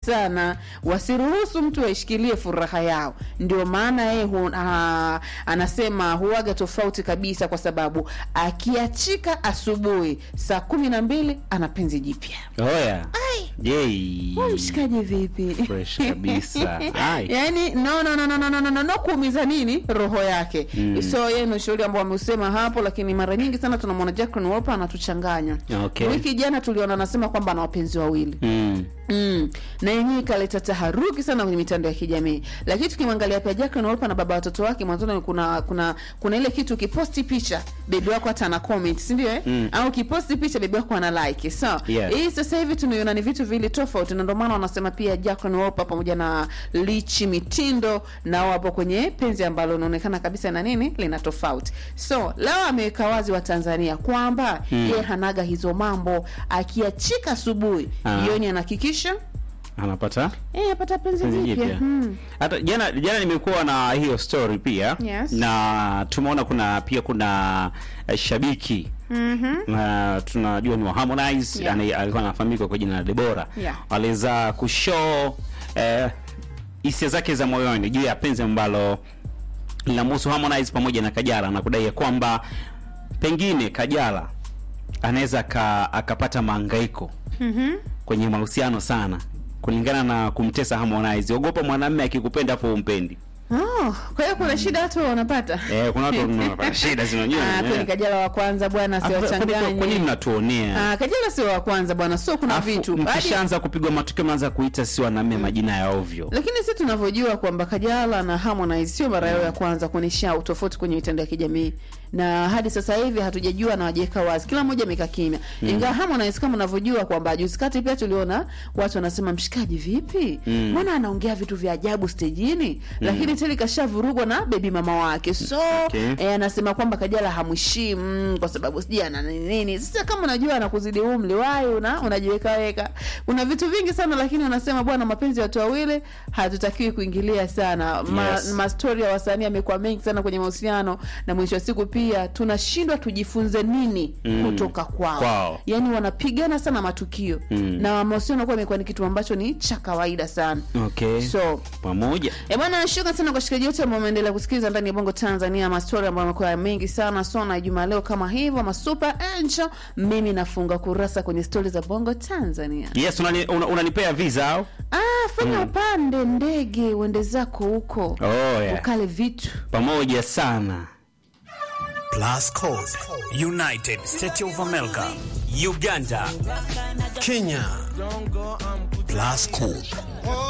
sana wasiruhusu mtu aishikilie furaha yao. Ndio maana yeye hu, ah, anasema huaga tofauti kabisa, kwa sababu akiachika asubuhi saa kumi na mbili ana penzi jipya. Oya. Yay. Wewe mshikaji vipi? Fresh kabisa. Ai. Yaani no no no no no no no, no, no kuumiza nini roho yake. Mm. So yeye ni ushauri ambao ameusema hapo, lakini mara nyingi sana tunamwona Jacqueline Wolper anatuchanganya. Okay. Wiki jana tuliona anasema kwamba ana wapenzi wawili. Mm. Mm. Na yenyewe ikaleta taharuki sana kwenye mitandao ya kijamii. Lakini tukimwangalia pia Jacqueline Wolper na baba watoto wake mwanzoni kuna kuna kuna ile kitu ukiposti picha bebi wako hata ana comment, si ndio eh? Mm. Au ukiposti picha bebi wako ana like. So, Yes. hii sasa hivi tunaiona ni vitu vile tofauti na ndio maana wanasema pia Jacqueline Wolper pamoja na Lichi Mitindo nao wapo kwenye penzi ambalo linaonekana kabisa na nini lina tofauti. So, leo ameweka wazi wa Tanzania kwamba Mm. yeye hanaga hizo mambo akiachika asubuhi Ah. jioni anahakikisha Anapata Eh, apata penzi penzi jipya. jipya. Hmm. hata jana jana nimekuwa na hiyo story pia Yes. na tumeona kuna pia kuna eh, shabiki Mhm. na tunajua ni wa Harmonize Yeah. yani alikuwa anafahamika kwa jina la Debora Yeah. aliweza kushow eh, hisia zake za moyoni juu ya penzi ambalo linamhusu Harmonize pamoja na Kajala na kudai ya kwamba pengine Kajala anaweza aka- akapata mahangaiko Mhm. kwenye mahusiano sana kulingana na kumtesa Harmonize. Ogopa mwanamume akikupenda afu umpendi. Oh, kwa hiyo kuna shida watu wanapata. Eh, kuna watu wanapata shida zinajua. Ah, kwani Kajala wa kwanza bwana Kwa nini siwachanganye. mnatuonea? Ah, Kajala sio wa kwanza bwana, sio kuna Afu vitu. Hadi- mkishaanza kupigwa matukio mnaanza kuita si wanaume majina ya ovyo. Lakini sisi tunavyojua kwamba Kajala na Harmonize sio mara yao ya kwanza kuonyesha utofauti kwenye mitandao ya kijamii, na hadi sasa hivi hatujajua na wajeka wazi, kila mmoja amekaa kimya mm. Ingawa Harmonize kama unavyojua kwamba juzi kati pia tuliona watu wanasema mshikaji, vipi Mm. mbona anaongea vitu vya ajabu stejini, lakini teli kashavurugwa na bebi mama wake, so Okay. eh, anasema kwamba Kajala hamheshimu kwa sababu sijui ana nini nini. Sasa kama unajua anakuzidi umri wai una unajiweka weka, kuna vitu vingi sana, lakini unasema bwana, mapenzi ya watu wawili hatutakiwi kuingilia sana. Ma, Yes. mastori ya wasanii yamekuwa mengi sana kwenye mahusiano, na mwisho wa siku pia tunashindwa tujifunze nini Mm. kutoka kwao. Kwao. Yani wanapigana sana matukio Mm. na mahusiano kuwa imekuwa ni kitu ambacho ni cha kawaida sana Okay. so Pamoja. E bwana, shukrani sana kwa washikaji wote ambao wameendelea kusikiliza ndani ya Bongo Tanzania, mastori ambayo yamekuwa mengi sana. So na juma leo kama hivyo, masuper angel, mimi nafunga kurasa kwenye stori za Bongo Tanzania. Yes, unani, una, unanipea visa au? Ah, fanya upande ndege uende zako huko Oh, yeah. ukale vitu Pamoja sana. Plus Code, United States of America, Uganda, Kenya. Plus Code.